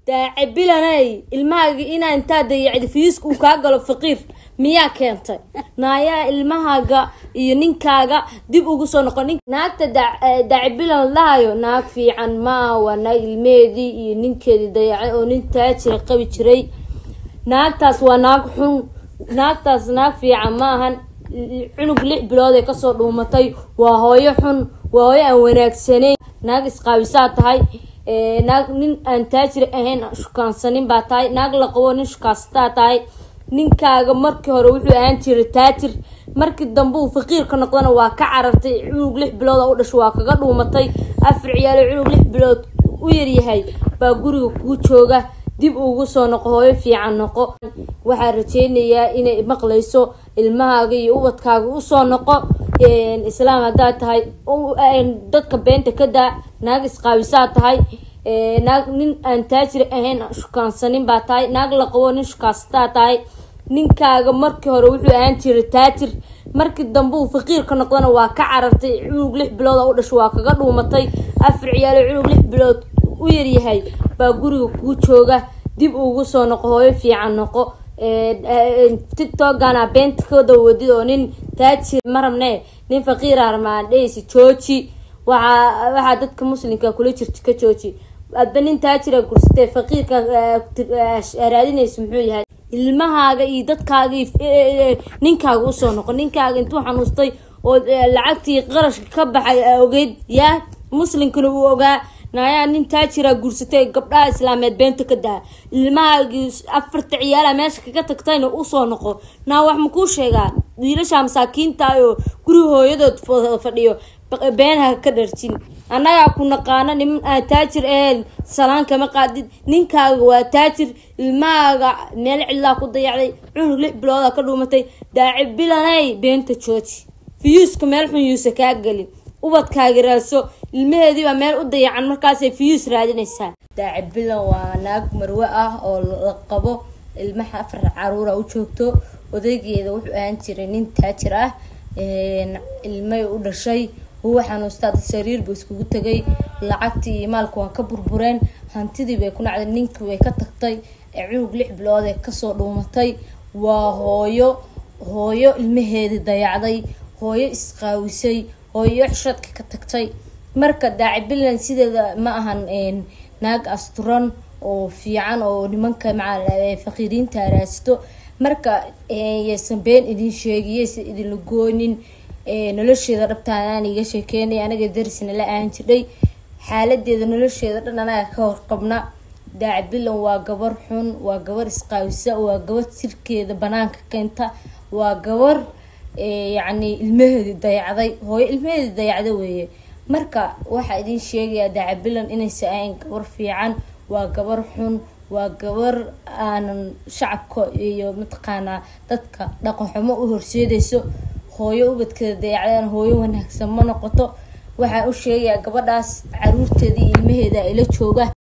daace bilanay ilmahaaga inaa intaa dayacda fiiska uu kaa galo faqiir miyaa keentay naayaa ilmahaaga iyo ninkaaga dib ugu soo noqon naagta daace bilan lahayo naag fiican maa waa naag ilmeheedii iyo ninkeedii dayacay oo nin taajira qabi jiray naagtaas waa naag xun naagtaas naag fiican ma ahan cunug lix bilood ee kasoo dhuumatay waa hooyo xun waa hooyo aan wanaagsanayn naag isqaabisaa tahay naag nin aan taajir ahayn shukaansanin baa tahay naag la qabo nin shukaansataa tahay ninkaaga markii hore wuxuu ahaan jiray taajir markii dambe uu faqiirka noqdana waa ka carartay cunug lix bilood oo u dhasho waa kaga dhuumatay afar ciyaalo cunug lix bilood u yaryahay baa guriga kuu jooga dib ugu soo noqo hooyo fiican noqo waxaa rajeynayaa inay maqlayso ilmahaaga iyo ubadkaaga usoo noqo islaam haddaad tahay dadka beenta ka daa naag isqaabisaa tahay naag nin aan taajir ahayn shukaansanin baa tahay naag la qabo nin shukaansataa tahay ninkaaga markii hore wuxuu ahaan jiray taajir markii dambe uu faqiirka noqdana waa ka carartay cunug lix bilood oo u dhasho waa kaga dhuumatay afar ciyaalo cunug lix bilood u yaryahay baa guriga kuu jooga dib ugu soo noqo hooyo fiican noqo tiktokana beenta ka dawadid oo nin taajir ma rabne nin faqiira rabmaan dhehaysa jooji waxaa waxaa dadka muslimka kula jirta ka jooji adba nin taajira gursatee faqiirka raadinaysa muxuu yahay ilmahaaga iyo dadkaaga ninkaaga usoo noqo ninkaaga intuu xanuustay oo lacagtii qarashka ka baxay ogeyd yaa muslimkana uu ogaa naayaa nin taajira guursatay gabdhaha islaameed beenta ka daa ilmahaagii afarta ciyaala meesha kaga tagtayna usoo noqo naa wax makuu sheegaa wiilasha masaakiinta oo guri hooyadood fadhiyo beenha ka dharjin annagaa ku naqaano niman aan taajir ahayn salaan kama qaadid ninkaaga waa taajir ilmahaaga meel cidlaa ku dayacday cunug lix bilooda ka dhuumatay daaci bilanay beenta jooji fiyuuska meel xun yuusa kaa gelin ubadkaaga raadso ilmaheediibaa meel u dayacan markaasay fiyuus raadinaysaa daaci bilan waa naag marwe ah oo la qabo ilmaha afar caruura u joogto odaygeeda wuxuu ahaan jiray nin taajir ah ilmay u dhashay huwa xanuustaa sariir buu iskugu tegay lacagtii iyo maalka waa ka burbureen hantidii bay ku nacday ninkii way ka tagtay cunug lix bilood ee kasoo dhuumatay waa hooyo hooyo ilmaheedii dayacday hooyo isqaawisay hooyo xishadka ka tagtay marka daaci bilan sideeda ma ahan naag asturan oo fiican oo nimanka maca faqiiriinta raasito marka yaysan been idin sheegi yaysan idinla goonin nolosheeda dhabtaan iga sheekeynay anaga darisna la aan jirdhay xaaladeeda nolosheeda dhan anaga ka horqabna daaci bilan waa gabar xun waa gabar isqaawisa waa gabar jirkeeda banaanka keenta waa gabar yacni ilmaheedi dayacday hooyo ilmaheedi dayacda weeye marka waxaa idin sheegayaa daaci bilan inaysa ahayn gabar fiican waa gabar xun waa gabar aanan shacabka iyo mataqaanaa dadka dhaqanxumo u horseedayso hooyo ubadkeeda dayacdaan hooyo wanaagsan ma noqoto waxaa u sheegayaa gabadhaas caruurteeda iyo ilmaheeda ila jooga